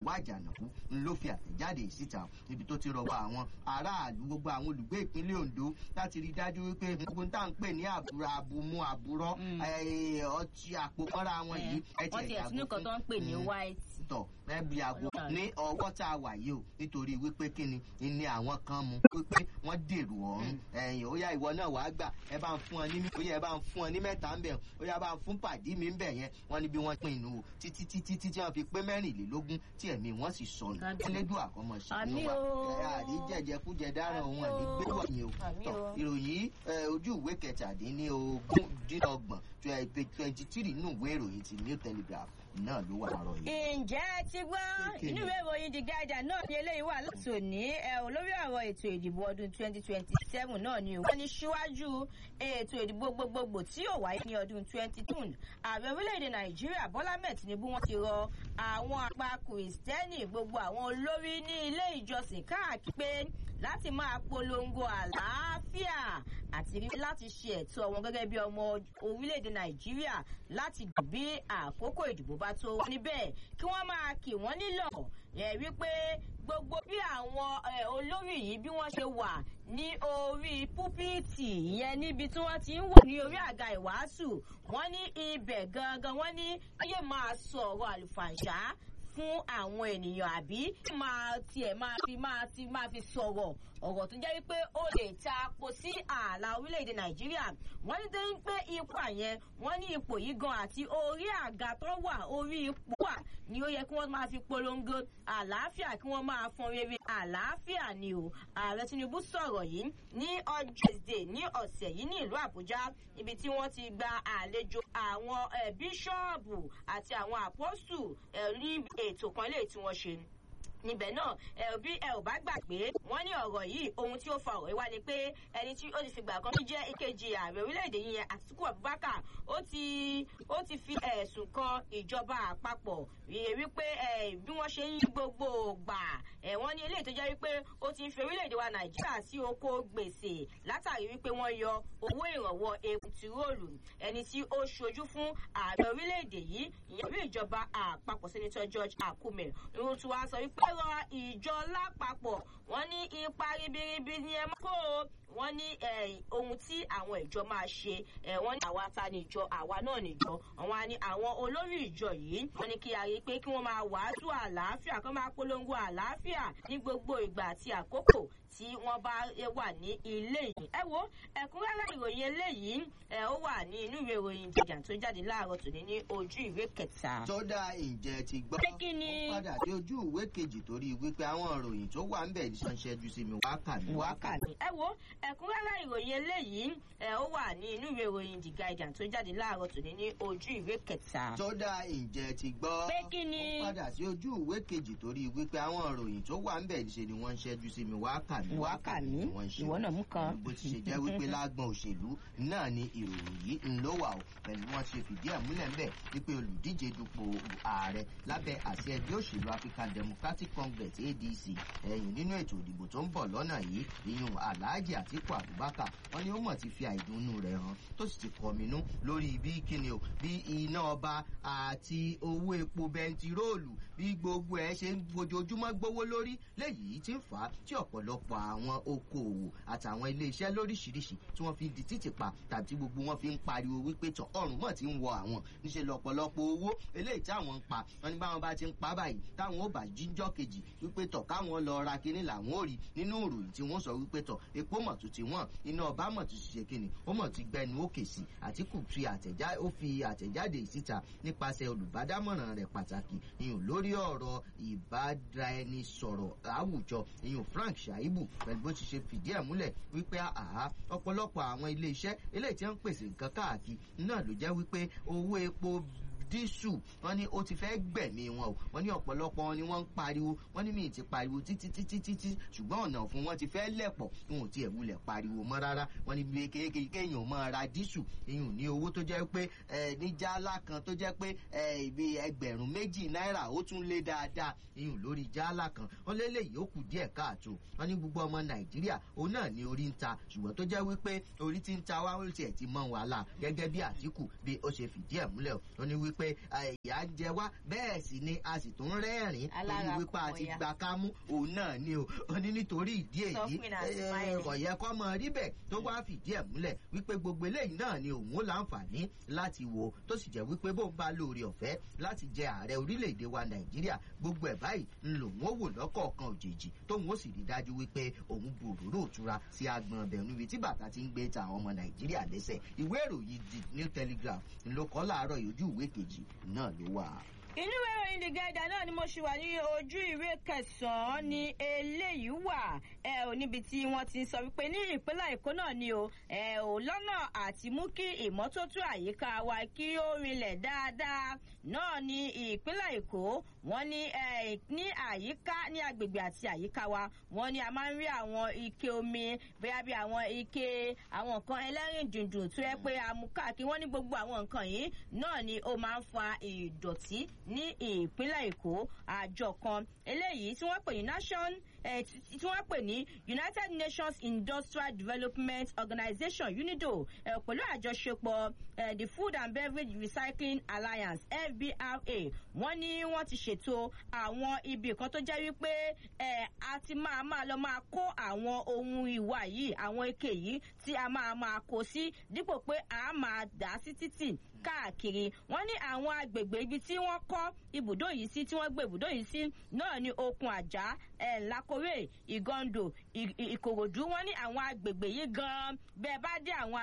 wá àjànàkú ló fi àtẹ̀jáde síta níbi tó ti rọwọ́ àwọn aráàlú gbogbo àwọn olùgbé ìpínlẹ̀ ondo láti rí dájú wípé gbogbo tá à ń pè ní àbúrò àbùmú àbúrọ́ ọtí àpòmọ́ra wọn yìí ẹ wọ́n ti ẹ̀sùn nìkan tó ń pè ní white. tọ̀ ẹbí àgbo ní ọwọ́ tá a wà yìí o nítorí wípé kíni ni àwọn kan mu wípé wọ́n dèrò ọ̀run ẹ̀yìn ó yá ìwọ náà wàá gbà ẹ bá ń fún ọ ní ó yá ẹ bá ń fún ọ ní mẹ́ta ń bẹ̀ ó yá bá ń fún pàdí mi ń bẹ̀ yẹn wọ́n ní bí wọ́n pín inú o títí títí títí wọ́n fi pé mẹ́rìnlélógún tí ẹ̀mí wọ́n sì sọnù ẹlẹ́dùn àkọ́mọ ṣàánú wa àrí jẹjẹkújẹ dáràn òun àní gbé wọ̀nyí o tọ̀ ìròyìn ojú ìwé kẹtàdínlógún dínlọ́gbọ̀n twenty three nínú ìwé ìròyìn ti new telegraph náà ló wà láàárọ̀ yìí. ǹjẹ́ ti gbọ́ inú ìwé ìròyìn the guardian náà ní eléyìí wà láti òní ẹ̀hún lórí ọ̀rọ̀ ètò ìdìbò ọdún twenty twenty seven náà ni wọ́n ní síwájú ètò ìdìbò gbogbogbò tí yóò wáyé ní ọdún twenty two ààrẹ orílẹ̀-èdè nàìjíríà bọ́lá mẹ́ẹ̀ tinubu wọ́n ti rọ àwọn apá kìrìsìtẹ́nì gbogbo àwọn olórí ní ilé ìjọsìn káàkiri pé láti máa polongo àlàáfíà àti láti ṣe ẹ̀tọ́ wọn gẹ́gẹ́ bí ọmọ orílẹ̀-èdè nàìjíríà láti dùn bí àkókò ìdìbò bá tó níbẹ̀ kí wọ́n máa kì wọ́n nílọ̀ ẹ̀ wípé gbogbo bí àwọn olórí yìí bí wọ́n ṣe wà ní orí púpìtì ìyẹn níbi tí wọ́n ti ń wò ní orí àga ìwàásù wọ́n ní ibẹ̀ gangan wọ́n ní ayé máa sọ̀rọ̀ àlùfàǹṣá fún àwọn ènìyàn àbí máa tiẹ̀ máa fi máa ti máa fi sọ̀rọ̀ ọ̀rọ̀ tó jẹ́ wípé ó lè ta po sí ààlà orílẹ̀-èdè nàìjíríà wọ́n ní déyìn pé ipò àyẹn wọ́n ní ipò yìí gan àti orí àga tó wà orí ipò wà ni ó yẹ kí wọ́n máa fi polongo àlàáfíà kí wọ́n máa fọn rere àlàáfíà ni o ààrẹ tinubu sọ̀rọ̀ yìí ní ọjọ́ ìdè ní ọ̀sẹ̀ yìí ní ìlú àbújá ibi tí wọ́n ti gba àlejò àwọn bíṣọ́ọ̀bù àti àwọn àpọ́sù ní ètò kan lè tí wọ́n ṣe níbẹ̀ náà ẹ bí ẹ ò bá gbàgbé wọ́n ní ọ̀rọ̀ yìí ohun tí ó fa ọ̀rọ̀ yìí wá ni pé ẹni tí ó ti fìgbà kan jẹ́ ìkejì ààrẹ orílẹ̀-èdè yìí yẹn àtìkú abubakar ó ti ó ti fi ẹ̀sùn kan ìjọba àpapọ̀ wípé bí wọ́n ṣe ń yí gbogbo gbà wọ́n ní eléyìí tó jẹ́ wípé ó ti ń fi orílẹ̀-èdè wa nàìjíríà sí oko gbèsè látàrí wípé wọ́n yọ owó ìrànwọ́ epo tiróòlù ẹni tí ó ṣojú fún ààrẹ orílẹ̀-èdè yìí ìyẹn bí ìjọba àpapọ̀ sẹ́nitọ́ george akume ìrùn tí wàá sọ wípé rọ ìjọ lápapọ̀ wọ́n ní ipa ribiribi ni ẹ mọ́ kó o wọ́n ní ohun tí àwọn ìjọ máa ṣe wọ́n ní àwa ta ni ìjọ àwa náà ni ìjọ àwọn ni àwọn olórí ìjọ yìí wọ́n ní kí a rí i pé kí wọ́n máa wàásù àlàáfíà kí wọ́n máa polongo àlàáfíà ní gbogbo ìgbà àti àkókò tí wọ́n bá wà ní ilé yìí. ẹ wo ẹ̀kúnrẹ́rẹ́ ìròyìn eléyìí ẹ ó wà ní inú ìwé ìròyìn ìjìjà tó jáde láàárọ̀ tòní ní ojú ìwé kẹta. tó dá ìjẹ ti gbọ́ pé kí ni. ó padà dé ojú ìwé kejì torí wípé àwọn ìròyìn tó wà ń bẹ̀ ní sọ́nṣẹ́jú sí mi wákà mi wákà mi. ẹ wo ẹ̀kúnrẹ́rẹ́ ìròyìn eléyìí ẹ ó wà ní inú ìwé ìròyìn the guardian tó jáde láàárọ̀ tòní ní ojú ìwé kẹta. tó dá ìjẹ ti gbọ́ pé kí ni. ó padà sí ojú ìwé kejì torí wípé àwọn ìròyìn tó wà ń bẹ̀ ṣe ni wọ́n ń ṣẹ́jú sí mi wákà mi wákà mi ìwọ náà mú kan. bó ti ṣe jẹ́ wípé lágbọ̀n òṣèlú náà ni ìròyìn yìí ń ló wà ó pẹ̀lú wọn ṣe fìdí ẹ̀ múlẹ̀ ńbẹ̀ wípé olùdíje dupò ààrẹ lábẹ́ àṣẹ ẹgbẹ́ òṣèlú african democratic congress adc ẹ̀yìn nínú ètò ìdìbò tó ń bọ̀ lọ́nà yìí ìyún alhaji àtiku abubakar wọn ni ó mọ̀ ti fi àìdùnnú rẹ̀ hàn tó sì ti kọminú lórí bí kíni o bí iná ọba àti owó epo bẹntiróòlù bí gbogbo ẹ ṣe ń fojoojúmọ́ gbówó lórí léyìí tí ń fà á tí ọ̀pọ̀lọpọ̀ àwọn okòòwò àtàwọn iléeṣẹ́ lóríṣiríṣi tí wọ́n fi di títì pa tàbí gbogbo wọn fi ń pariwo wípé tọ̀ ọ̀run mọ̀ tí ń wọ àwọn níṣẹ́ lọ́pọ̀lọpọ̀ owó eléyìí tí àwọn ń pa wọn ní báwọn bá ti ń pa báyìí táwọn ò bá jíjọ́ kejì wípé tọ̀ káwọn lọ ra kinní làwọn ò rí nínú ìròyìn tí wọ́n sọ wípé tọ̀ epo mọ̀ tó ti wọ́n iná ọba mọ̀ tó ti ṣe kinní ó mọ̀ ti gbẹnu òkè sí àtìkù fi àtẹ̀jáde ìsíta nípasẹ̀ olùbádámọ̀ràn rẹ̀ pàtàkì ìyún lórí ọ̀rọ̀ ìbáraẹnisọ̀rọ̀ àwùjọ ìyún frank shaibu pẹ̀lú bó ti ṣe fìdí ẹ̀ múlẹ̀ wípé àhá ọ̀pọ̀lọpọ̀ àwọn ilé iṣẹ́ eléyìí tí wọ́n ń pèsè nǹkan káàkiri náà ló jẹ́ wípé owó epo dísù wọn ní ó ti fẹ́ gbẹ̀mí wọn o wọn ní ọ̀pọ̀lọpọ̀ wọn ni wọ́n ń pariwo wọn ní míì ti pariwo títí títí títí ṣùgbọ́n ọ̀nà fún wọn ti fẹ́ lẹ̀pọ̀ wọn ò tiẹ̀ wulẹ̀ pariwo mọ́ rárá wọn ní bí kéèké kéèyàn máa ra dísù ìyún ní owó tó jẹ́ pé ní jálá kan tó jẹ́ pé ibi ẹgbẹ̀rún méjì náírà ó tún lé dáadáa ìyún lórí jálá kan wọn lé léyìí ó kù díẹ̀ káàtó wọn ní gbogbo ọmọ nàìjíríà òun náà ní orí ń ta ṣùgbọ́n tó jẹ́ wípé orí ti ń ta wá ó tiẹ̀ ti mọ́ wàhálà gẹ́gẹ́ bí àtìkù bí ó ṣe fìdí ẹ̀ múlẹ̀ wọn ní wípé wípé ìyá ń jẹ wá bẹ́ẹ̀ sì ni a sì tún rẹ́rìn torí wípé a ti gba kámú òun náà ni o ó ní nítorí ìdí èyí kò yẹ kó mọ rí bẹ́ẹ̀ tó wá fìdí ẹ̀ múlẹ̀ wípé gbogbo eléyìí náà ni òun ó láǹfààní láti wò tó sì jẹ́ wípé bó ń bá lóore ọ̀fẹ́ láti jẹ ààrẹ orílẹ̀-èdè wa nàìjíríà gbogbo ẹ̀ báyìí ń lòun ó wò lọ́kọ̀ọ̀kan òjèèjì tóun ó sì rí dájú wípé òun gbòòrò òtura sí agbọn ọbẹ̀ níbi tí bàtà ti ń gbé ta àwọn ọmọ nàìjíríà lẹ́sẹ̀ ìwé ìròyìn the new telegraph ló kọ́ láàárọ̀ ìojú ìwé kejì náà ló wà inú ìwé ìròyìn the guardian náà ni mo ṣì wà ní ojú ìwé kẹsànán ni eléyìí wà ẹ ò níbi tí wọn ti ń sọ wípé ní ìpínlẹ̀ èkó náà ni o ẹ ò lọ́nà àti mú kí ìmọ́tótó àyíká wa kí ó rinlẹ̀ dáadáa náà ni ìpínlẹ̀ èkó wọn ní ẹ ní àyíká ní agbègbè àti àyíká wa wọn ní a máa ń rí àwọn ike omi bóyá bí àwọn ike àwọn nǹkan ẹlẹ́rìn dùndùn tó yẹ pé amúkáàkiri wọn ní gbogbo àwọn nǹkan yìí náà ni ó máa ń fa ìdọ̀tí ní ìpínlẹ̀ èkó àjọ kan eléyìí tí wọ́n pè ní nation tí wọ́n pè ní united nations industrial development organization unido pẹ̀lú àjọṣepọ̀ the food and beverage recycling alliance fbra wọ́n ní wọ́n ti ṣètò àwọn ibi kan tó jẹ́ wípé a ti máa máa lọ máa kó àwọn ohun ìwà yìí àwọn ike yìí tí a máa máa kó sí dípò pé a máa dà sí títì káàkiri wọn ní àwọn agbègbè ibi tí wọn kọ ibùdó yìí sí tí wọn gbé ibùdó yìí sí náà ní okun àjà ẹ lakore ìgọndò ìkòròdú wọn ní àwọn agbègbè yìí gan bẹẹ bá dé àwọn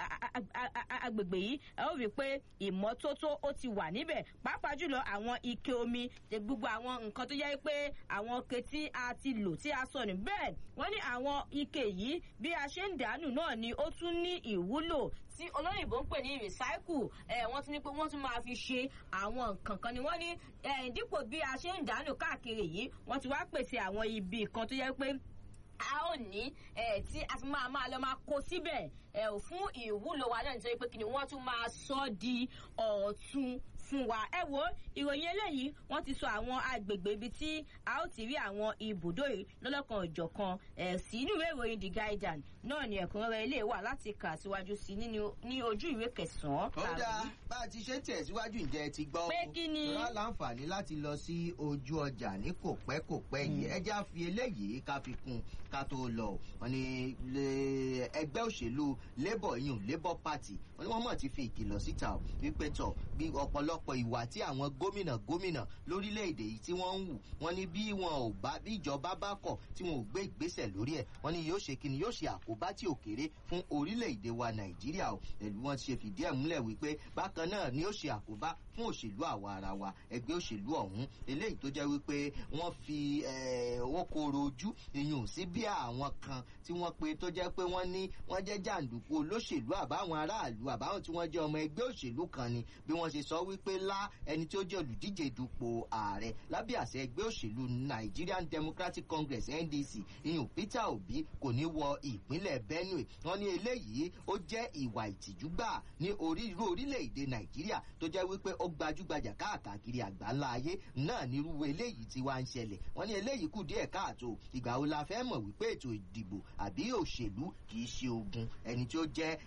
agbègbè yìí ẹ ó rí i pé ìmọ́tótó ó ti wà níbẹ̀ pàápàá jùlọ àwọn ike omi gbogbo àwọn nǹkan tó yẹ pé àwọn ike tí a ti lò tí a sọ ní bẹ́ẹ̀ wọ́n ní àwọn ike yìí bí a ṣe ń dànù náà ni ó tún ní ìwúlò tí olóyìnbó ń pè ní recycle ẹ wọ́n tún ní pé wọ́n tún máa fi ṣe àwọn nǹkan kan ni wọ́n ní dípò bí a ṣe ń dànù káàkiri yìí wọ́n ti wá pèsè àwọn ibi kan tó yẹ pé a ó ní ẹ tí a ti máa máa lọ máa kó síbẹ̀ ẹ ò fún ìwúlò wa náà nítorí pé kí ni wọ́n tún máa sọ di ọ̀tún fún wa ẹ wo ìròyìn eléyìí wọn ti sọ àwọn agbègbè ibi tí a ó ti rí àwọn ibùdó yìí lọ́lọ́kan òjọ̀kan ẹ̀ sí inú ìwé ìròyìn the guardian náà ni ẹ̀kúnrẹ́rẹ́ ilé wà láti kà síwájú sí ní ojú ìwé kẹsàn-án. ó dáa bá a ti ṣe tẹ̀síwájú ǹjẹ́ ẹ ti gbọ́ pé kí ni. rà láǹfààní láti lọ sí ojú ọjà ní kò pẹ́ kò pẹ́ yìí ẹ já fi eléyìí ká fi kún ká tó lọ wọn ni ẹgbẹ́ òṣèlú labour yìí labour party wọn ni wọ́n mọ̀ ti fi ìkìlọ̀ síta wípé tọ̀ bí ọ̀pọ̀lọpọ̀ ìwà tí àwọn gómìnà gómìnà lórílẹ̀‐èdè yìí tí wọ́n ń wù wọ́n ní bí wọn ò bá bí ìjọba bá kọ̀ tí wọn ò gbé ìgbésẹ̀ lórí ẹ̀ wọ́n ní yóò ṣe kíni yóò ṣe àkóbá tí ò kéré fún orílẹ̀‐èdè wa nàìjíríà o pẹ̀lú wọn ṣe fìdí ẹ̀ múlẹ̀ wípé bákan náà ni ó ṣe àkóbá fún òṣèlú àwa ara wa ẹgbẹ́ òṣèlú ọ̀hún eléyìí tó jẹ́ wípé wọ́n fi owó koro ojú ìyún sí bí àwọn kan tí wọ́n pe tó jẹ́ pé wọ́n ní wọ́n jẹ́ jàǹdùkú olóṣèlú àbáwọn aráàlú àbáwọn tí wọ́n jẹ́ ọmọ ẹgbẹ́ òṣèlú kan ni bí wọ́n ṣe sọ wípé lá ẹni tí ó jẹ́ olùdíje dupò ààrẹ lábẹ́ àṣẹ ẹgbẹ́ òṣèlú nigerian democratic congress ndc ìyún peter obi kò ní wọ ìpínlẹ̀ benue wọ́n ní eléyìí ó jẹ́ ìwà ìtìjú gbà ní irú orílẹ̀-èdè nàìjíríà tó jẹ́ wípé ó gbajúgbajà káàkiri àgbáńlá ayé náà nírú eléyìí tí wàá ń ṣẹlẹ̀ wọ́n ní eléyìí kù díẹ̀ káàtó ìgbà wo la fẹ́ mọ̀ wípé ètò ìdìbò àbí òṣèlú kì í ṣe ogun ẹni tí ó jẹ́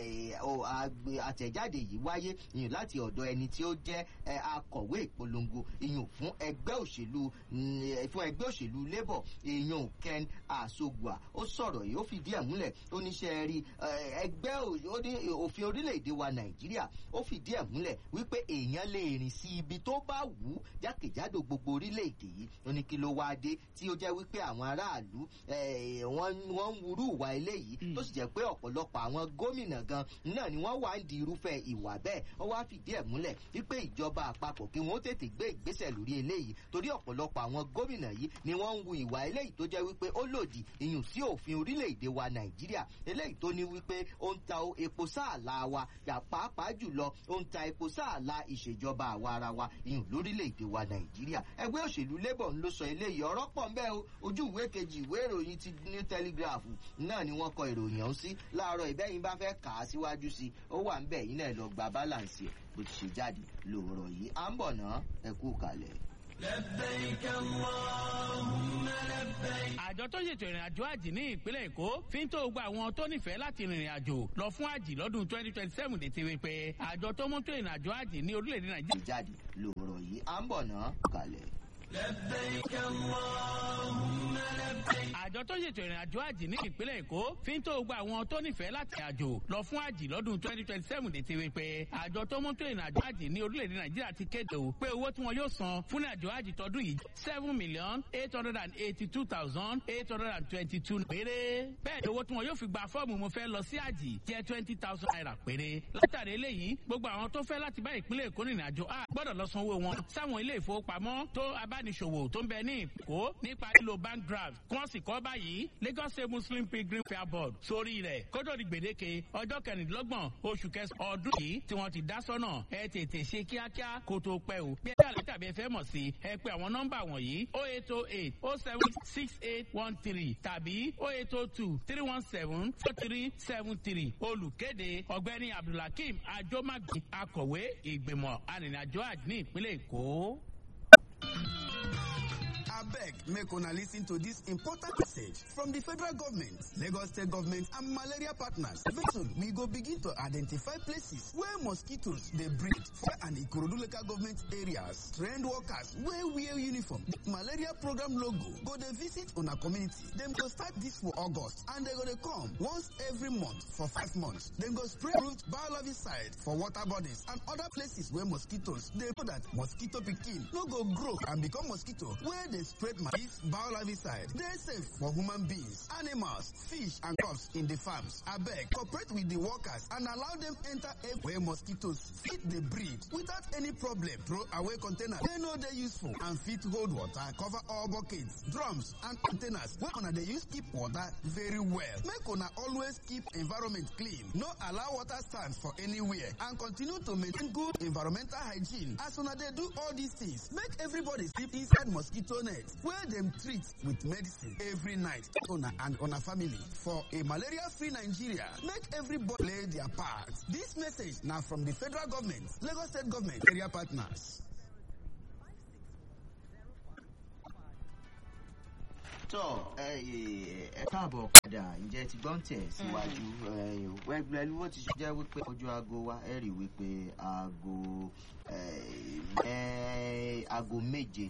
àtẹ̀jáde yìí wáyé ìyún láti ọ̀dọ̀ ẹni tí ó jẹ́ akọ̀wé ìpolongo ìyún fún ẹgbẹ́ òṣèlú fún ẹgbẹ́ òṣèlú labour ìyún ken asogua ó sọ̀rọ̀ yìí ó fìdí ẹ̀ múlẹ̀ ó níṣẹ́ rí ẹgbẹ́ òfin orílẹ̀-èdè wa nàìjíríà ó fìdí ẹ̀ múlẹ̀ wípé èèyàn lè rìn sí ibi tó bá wù ú jákèjádò gbogbo orílẹ̀-èdè yìí ó ní kí ló wá dé tí ó jẹ́ wípé àwọn aráàlú wọ́n ń wúrú ìwà eléyìí tó sì jẹ́ pé ọ̀pọ̀lọpọ̀ àwọn gómìnà gan náà ni wọ́n wá ń di irúfẹ́ ìwà bẹ́ẹ̀ wọ́n wá fìdí ẹ̀ múlẹ̀ wípé ìjọba àpapọ̀ kí wọ́n tètè gbé ìgbésẹ̀ lórí eléyìí torí ọ̀pọ̀lọpọ̀ àwọn gómìnà yìí ni wọ́n ń wu ìwà eléyìí tó jẹ́ wípé ó lòdì ìyùn sí òfin orílẹ̀-èdè wa nàìjíríà eléyìí tó ní wípé ó ń ta epo sáàlà wa yà pàápàá jùlọ ó ń ta epo sáàlà ìṣèjọba àwa ara wa ìyùn lórílẹ̀-èdè wa nàìjíríà ẹgbẹ́ òṣèlú labour ló sọ eléyìí ọ̀rọ̀ pọ̀ ń bẹ́ẹ̀ o ojú ìwé kejì ìwé ìròyìn ti new telegraph náà ni wọ́n kọ ìròyìn ọ̀hún sí láàárọ̀ ìbẹ́yìn bá fẹ́ kà á síwájú sí i ó wà ń bẹ̀ yín náà lọ gba balance ẹ̀ bó ti ṣe jáde lòrọ̀ yìí à ń bọ̀ ná ẹ kú kalẹ̀. لبيك اللهم لبيك àjọ tó ṣètò ìrìn àjò àjì ní ìpínlẹ̀ èkó fi ń tó gba àwọn tó nífẹ̀ẹ́ láti rìnrìn àjò lọ fún àjì lọ́dún twenty twenty seven dé ti wípé àjọ tó mú tó ìrìn àjò àjì ní orílẹ̀-èdè nàìjíríà. jáde lòrọ̀ yìí à ń bọ̀ náà kalẹ̀. àjọ tó ṣètò ìrìn àjò àjì ní ìpínlẹ̀ èkó fi ń tó gba àwọn tó nífẹ̀ẹ́ láti àjò lọ fún àjì lọ́dún twenty twenty seven dé ti wípé àjọ tó mú tó ìrìn àjò àjì ní orílẹ̀-èdè nàìjíríà ti kéde o pé owó tí wọn yóò san fún àjò àjì tọdún yìí seven million eight hundred and eighty two thousand eight hundred and twenty two péré bẹ́ẹ̀ ni owó tí wọn yóò fi gba fọ́ọ̀mù mo fẹ́ lọ sí àjì jẹ́ twenty thousand naira péré látàrí eléyìí gbogbo àwọn tó fẹ́ láti bá ìpínlẹ̀ èkó rìnrìn àjò a gbọ́dọ̀ lọ sanwó wọn sáwọn ilé ìfowópamọ́ tó abániṣòwò tó ń bẹ ní ìkó nípa lílo bank draft kí wọ́n sì kọ́ báyìí lagos state muslim pilgrim fair board sórí rẹ̀ kótó di gbèdéke ọjọ́ kẹrìndínlọ́gbọ̀n oṣù kẹsàn-án ọdún yìí tí wọ́n ti dá sọ́nà ẹ tètè ṣe kíákíá kó tó pẹ́ o bí ẹ àlẹ́ tàbí ẹ fẹ́ mọ̀ sí ẹ pé àwọn nọ́mbà wọ̀nyí o eight o eight o seven six eight one three tàbí o eight o two three one seven four three seven three olùkéde ọ̀gbẹ́ni abdulhakeem ajomagbe akọ̀wé ìgbìmọ̀ arìnrìnàjò àjò ní ìpínlẹ̀ èkó. abeg make una lis ten to dis important message from di federal government lagos state government and malaria partners very soon we go begin to identify places where mosquitoes dey breed for and ikorodu local government areas trained workers wey wear uniform di malaria program logo go dey visit una community dem go start dis for august and dem go dey come once every month for five months dem go spray root biologiside for water bodies and other places wey mosquitoes dey so that mosquito pikin no go grow and become mosquito wey dey spread maize biologiside dey safe for human beings animals fish and crops in the farms abeg cooperate with the workers and allow dem enter area where mosquitoes fit dey breed without any problem throw away containers wey no dey useful and fit hold water cover all buckets drums and containers wey una dey use keep water very well make una always keep environment clean no allow water stand for anywhere and continue to maintain good environmental hygiene as una dey do all these things make everybody sleep inside mosquito net wey dem treat with medicine every night una and una family for a malaria free nigeria make everybody play their part dis message na from di federal government lagos state government area partners. tọ ẹ káàbọ̀ padà ǹjẹ́ ti gbọ́n tẹ̀ síwájú pẹ̀lú bó ti ṣe jẹ́ wípé ojú aago wa ẹ rí wípé aago aago méje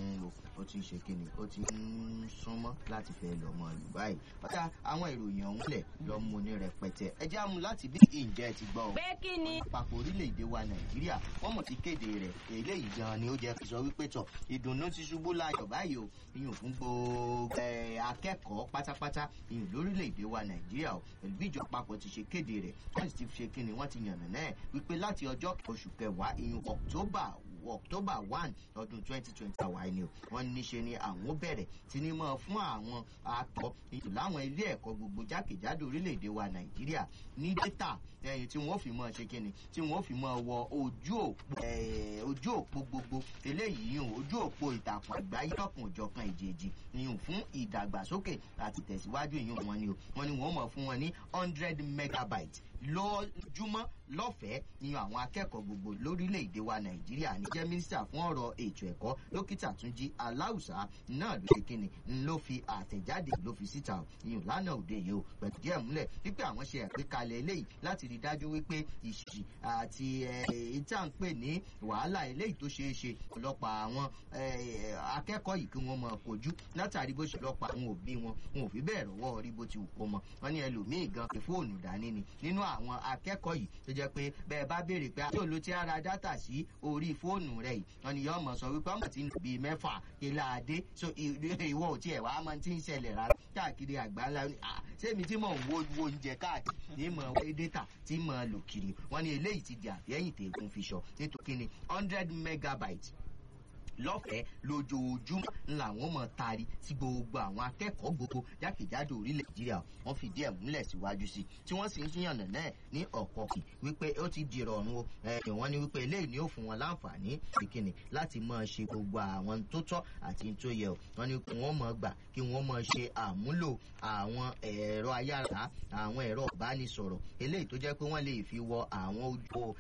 ó ti ń ṣe kíni ó ti ń súnmọ́ láti fẹ́ lọ mọ ìlú báyìí ọ̀tá àwọn ìròyìn ọ̀hún lẹ̀ lọ mú ní rẹpẹtẹ ẹ já mu láti bí ǹjẹ́ ti gbọ́ pé kí ni. àpapọ̀ orílẹ̀-èdè wa nàìjíríà wọ́n mọ̀ ti kéde rẹ̀ eléyìí gan ni ó jẹ́ fi sọ wípé tọ̀ ìdùnnú ti ṣubú láyọ̀ báyìí o iyùn fún gbogbo akẹ́kọ̀ọ́ pátápátá iyùn lórílẹ̀-èdè wa nàìjíríà o pẹ̀lú bí ìjọ àpapọ̀ ti ṣe kéde rẹ̀ wọ́n sì ti ṣe kíni wọ́n ti yànnà náà wípé láti ọjọ́ oṣù kẹwàá iyùn october october one ọdún twenty twenty àwa ẹni o wọn níṣe ni àwọn bẹ̀rẹ̀ tí ní mọ́ fún àwọn akọ ètò láwọn ilé ẹ̀kọ́ gbogbo jákèjádò orílẹ̀-èdè wa nàìjíríà ní dẹ́tà ẹ̀yìn tí wọ́n fi mọ́ ṣe kíni tí wọ́n fi mọ́ wọ ojú òpó ojú òpó gbogbo eléyìí yìí ojú òpó ìtàkùn àgbáyé lọ́kùn òjọ̀kan ìjèjì yìí fún ìdàgbàsókè àti tẹ̀síwájú yìí wọn ni o wọn ni wọ́n mọ̀ fún wọn ní hundred megabyte lójúmọ́ lọ́fẹ̀ẹ́ ni àwọn akẹ́kọ̀ọ́ gbogbo lórílẹ̀‐èdè wa nàìjíríà ní jẹ́ mínísítà fún ọ̀rọ̀ ètò ẹ̀kọ́ dókítà túnjí aláùsá náà ló ṣe kíni ló fi àtẹ̀jáde ló fi síta ìyún lánàá òde yìí o pẹ̀lú díẹ̀ múlẹ̀ wípé àwọn ṣe àgbékalẹ̀ eléyìí láti rí dájú wípé ìṣì àti ìta ń pè ní wàhálà eléyìí tó ṣeé ṣe ọ̀pọ̀lọpọ̀ àwọn akẹ́kọ̀ọ́ yìí kí wọ́n mọ kojú látàrí bó ṣe lọ́pọ̀ àwọn òbí wọn wọn ò fi bẹ́ẹ̀ rọ́wọ́ rí bó ti wù kó mọ wọn ní ẹlòmíì gan pé fóònù dání ni nínú àwọn akẹ́kọ̀ọ́ yìí tó jẹ́ pé bẹ́ẹ̀ bá béèrè pé àti olú ti ara dátà sí orí fóònù rẹ̀ yìí wọn ni yọ́ọ́ mọ̀ sọ wípé ọmọ tí ń lò bíi mẹ́fà ilá adé so ìwọ ò tiẹ̀ wá mọ tí ń ṣẹlẹ̀ rárá káàkiri àgbáńlá sẹ́mi tí mò ń wo wo oúnjẹ káàkiri ní mọ̀ wé dátà tí mọ̀ lò kiri wọn ni eléyìí ti di àfẹ́yìn tẹ̀gùn fi sọ nítorí kíni hundred megabyte lọ́fẹ̀ẹ́ lójoojúmọ́ làwọn mọ̀ tari sí gbogbo àwọn akẹ́kọ̀ọ́ gbogbo jákèjádò orílẹ̀ nàìjíríà wọ́n fìdí ẹ̀ múlẹ̀ síwájú sí tí wọ́n sì ń yànnà náà ní ọ̀kọ̀ọ̀kì wípé ó ti di ìrọ̀rùn o wọ́n ní wípé eléyìí ni ó fún wọn láǹfààní ìkíni láti máa ṣe gbogbo àwọn tó tọ́ àti tó yẹ o wọ́n ní kí wọ́n mọ̀ gbà kí wọ́n mọ̀ ṣe àmúlò àwọn ẹ̀rọ ayára àwọn ẹ̀rọ ìbánisọ̀rọ̀ eléyìí tó jẹ́ pé wọ́n lè fi wọ àwọn ojú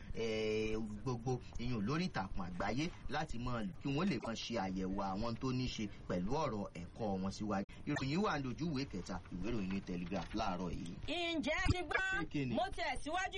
gbogbo iyùn lórí ìtàkùn àgbáyé láti mọ̀ kí wọ́n lè máa ṣe àyẹ̀wò àwọn tó ní ṣe pẹ̀lú ọ̀rọ̀ ẹ̀kọ́ wọn síwájú ìròyìn wà lójú ìwé kẹta ìwé ìròyìn ní telegraph láàárọ̀ yìí. ǹjẹ́ ti gbọ́ Kí ni? mo tẹ̀síwájú